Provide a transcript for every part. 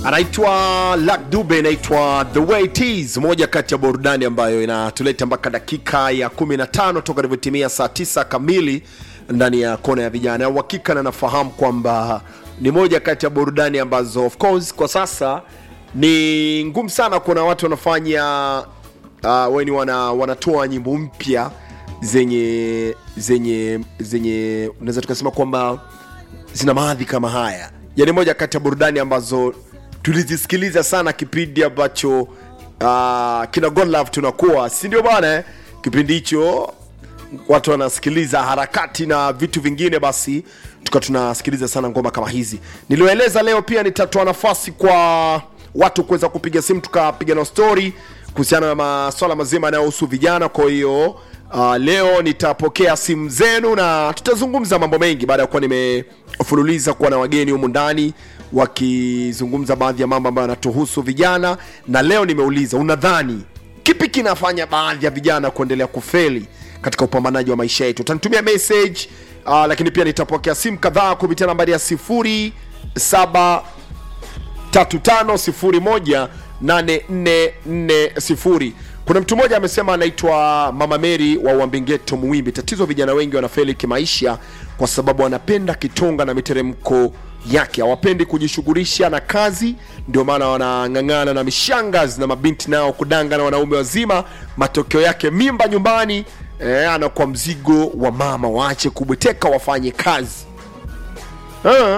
anaitwa Luck Dube, inaitwa The Way It Is, moja kati ya burudani ambayo inatuleta mpaka dakika ya 15 toka ilivyotimia saa 9 kamili ndani ya kona ya vijana. Uhakika na nafahamu kwamba ni moja kati ya burudani ambazo of course kwa sasa ni ngumu sana kuona watu wanafanya uh, weni wana, wanatoa nyimbo mpya zenye zenye zenye unaweza tukasema kwamba zina maadhi kama haya yani moja kati ya burudani ambazo tulizisikiliza sana kipindi ambacho uh, kina God Love tunakuwa si ndio bwana eh? kipindi hicho watu wanasikiliza harakati na vitu vingine basi tuka tunasikiliza sana ngoma kama hizi nilioeleza leo pia nitatoa nafasi kwa watu kuweza kupiga simu tukapiga na story kuhusiana na maswala mazima yanayohusu vijana kwa hiyo uh, leo nitapokea simu zenu na tutazungumza mambo mengi baada ya kuwa nimefululiza kuwa na wageni humu ndani wakizungumza baadhi ya mambo ambayo yanatuhusu vijana na leo nimeuliza unadhani kipi kinafanya baadhi ya vijana kuendelea kufeli katika upambanaji wa maisha yetu utanitumia message uh, lakini pia nitapokea simu kadhaa kupitia nambari ya 07 35018440 kuna mtu mmoja amesema anaitwa mama meri wa uambingeto muwimbi tatizo vijana wengi wanafeli kimaisha kwa sababu wanapenda kitonga na miteremko yake hawapendi kujishughulisha na kazi ndio maana wanang'ang'ana na mishangazi na mabinti nao kudanga na wanaume wazima matokeo yake mimba nyumbani eh, anakuwa mzigo wa mama waache kubweteka wafanye kazi ha?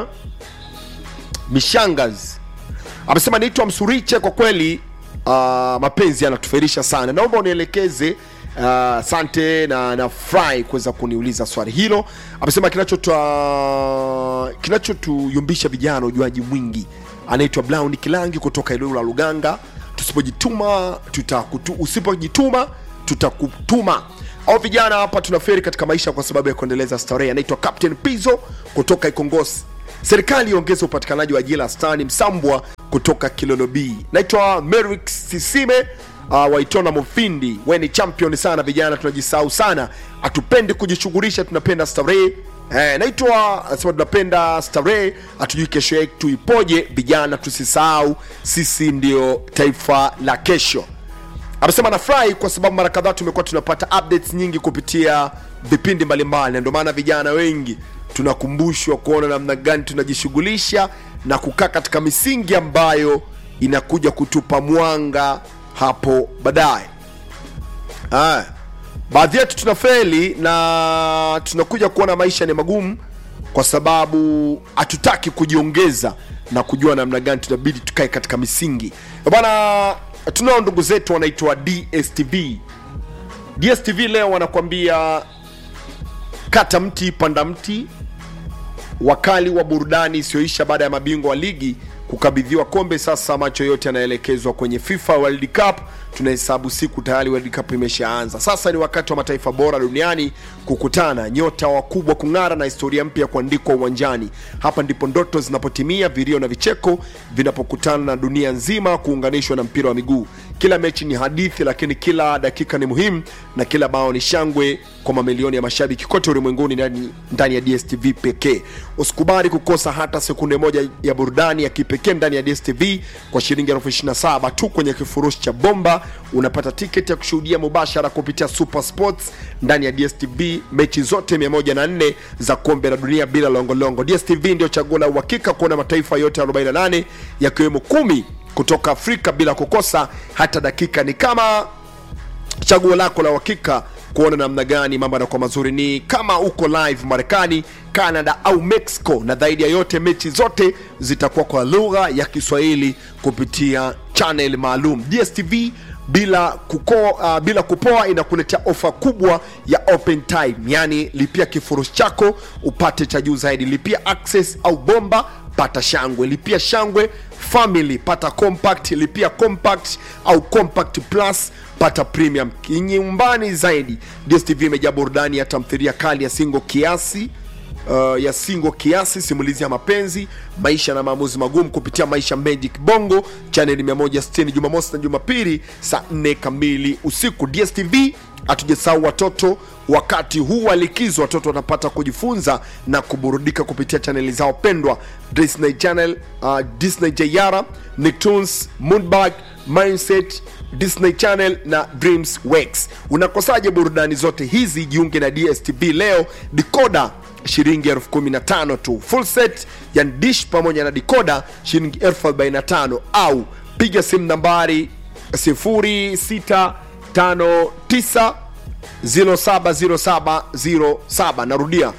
mishangazi amesema naitwa msuriche kwa kweli uh, mapenzi yanatuferisha sana naomba unielekeze asante uh, na nafurahi kuweza kuniuliza swali hilo amesema kinachotwa kinachotuyumbisha vijana ujuaji mwingi anaitwa brown kilangi kutoka ilulu la luganga tusipojituma tutakutu, usipojituma tutakutuma au vijana hapa tunaferi katika maisha kwa sababu ya kuendeleza starehe anaitwa captain pizo kutoka ikongosi serikali iongeze upatikanaji wa ajira stani msambwa kutoka kilolo b naitwa merik sisime uh, waitona mufindi we ni champion sana vijana tunajisahau sana hatupendi kujishughulisha tunapenda starehe Eh, naitwa sema tunapenda starehe hatujui kesho yetu ipoje vijana tusisahau sisi ndio taifa la kesho amesema nafurahi kwa sababu mara kadhaa tumekuwa tunapata updates nyingi kupitia vipindi mbalimbali na ndio maana vijana wengi tunakumbushwa kuona namna gani tunajishughulisha na kukaa katika misingi ambayo inakuja kutupa mwanga hapo baadaye Haya. baadhi yetu tunafeli na tunakuja kuona maisha ni magumu kwa sababu hatutaki kujiongeza na kujua namna gani tunabidi tukae katika misingi bana tunao ndugu zetu wanaitwa dstv dstv leo wanakuambia kata mti panda mti wakali wa burudani isiyoisha baada ya mabingwa wa ligi kukabidhiwa kombe sasa macho yote yanaelekezwa kwenye fifa world cup tunahesabu siku tayari world cup imeshaanza sasa ni wakati wa mataifa bora duniani kukutana nyota wakubwa kung'ara na historia mpya kuandikwa uwanjani hapa ndipo ndoto zinapotimia vilio na vicheko vinapokutana na dunia nzima kuunganishwa na mpira wa miguu kila mechi ni hadithi lakini kila dakika ni muhimu na kila bao ni shangwe kwa mamilioni ya mashabiki kote ulimwenguni ndani, ndani ya dstv pekee usikubali kukosa hata sekunde moja ya burudani ya kipekee ndani ya dstv kwa shilingi elfu 27 tu kwenye kifurushi cha bomba unapata tiketi ya kushuhudia mubashara kupitia super sports ndani ya dstv mechi zote 104 za kombe la dunia bila longolongo dstv ndio chaguo la uhakika kuona mataifa yote 48 yakiwemo kumi kutoka afrika bila kukosa hata dakika ni kama chaguo lako la uhakika kuona namna gani mambo yanakuwa mazuri ni kama uko live marekani canada au mexico na zaidi ya yote mechi zote zitakuwa kwa lugha ya kiswahili kupitia channel maalum dstv bila kuko, uh, bila kupoa inakuletea ofa kubwa ya open time yani lipia kifurushi chako upate cha juu zaidi lipia access au bomba pata shangwe lipia shangwe family pata compact lipia compact au compact plus pata premium kinyumbani zaidi dstv imejaa burudani ya tamthiria kali ya singo kiasi uh, ya singo kiasi simulizi ya mapenzi maisha na maamuzi magumu kupitia maisha magic bongo chaneli 160 jumamosi na jumapili saa 4 kamili usiku dstv hatujasahau watoto wakati huu wa likizo watoto wanapata kujifunza na kuburudika kupitia chaneli zao pendwa disney channel uh, disney jayara nicktoons moonbag mindset disney channel na dreams works unakosaje burudani zote hizi jiunge na dstv leo dikoda shilingi elfu kumi na tano tu full set ya dish pamoja na dikoda shilingi elfu arobaini na tano au piga simu nambari 0659 070707 narudia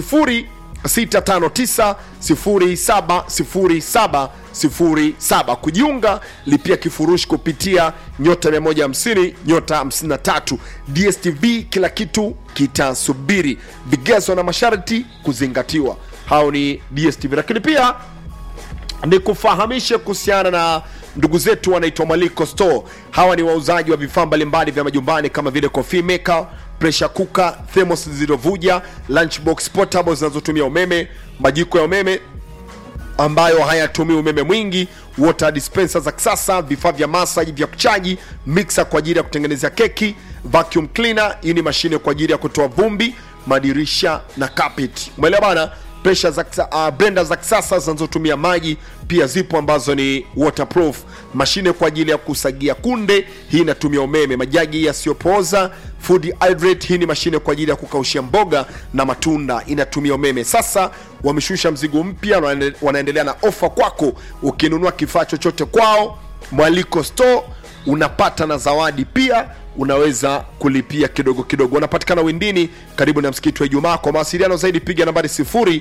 0659070707 kujiunga lipia kifurushi kupitia nyota 150 nyota 53 dstv kila kitu kitasubiri vigezo na masharti kuzingatiwa hao ni dstv lakini pia ni kufahamishe kuhusiana na ndugu zetu wanaitwa Maliko Store. Hawa ni wauzaji wa vifaa mbalimbali vya majumbani kama vile coffee maker, pressure cooker, thermos zilizovuja, lunchbox portable zinazotumia umeme, majiko ya umeme ambayo hayatumii umeme mwingi, water dispenser za kisasa, vifaa vya masaji vya kuchaji, mixer kwa ajili ya kutengenezea keki, vacuum cleaner, hii ni mashine kwa ajili ya kutoa vumbi, madirisha na carpet. Umeelewa bana? Pressure za kisa- uh, blender za kisasa zinazotumia maji pia zipo ambazo ni waterproof. Mashine kwa ajili ya kusagia kunde, hii inatumia umeme. Majagi yasiyopooza food hydrate, hii ni mashine kwa ajili ya kukaushia mboga na matunda, inatumia umeme. Sasa wameshusha mzigo mpya, wanaende- wanaendelea na ofa kwako. Ukinunua kifaa chochote kwao Mwaliko Store unapata na zawadi pia unaweza kulipia kidogo kidogo wanapatikana windini karibu na msikiti wa ijumaa kwa mawasiliano zaidi piga nambari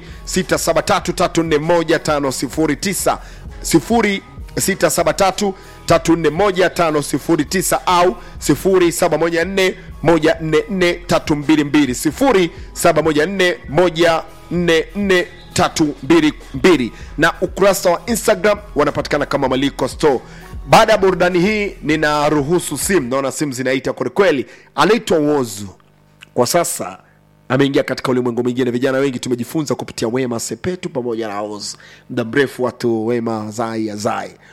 0673341509 0673341509 au 0714144322 0714144322 na ukurasa wa instagram wanapatikana kama maliko store baada ya burudani hii ninaruhusu simu naona simu zinaita kwelikweli anaitwa wozu kwa sasa ameingia katika ulimwengu mwingine vijana wengi tumejifunza kupitia wema sepetu pamoja na oz muda mrefu watu wema zai azai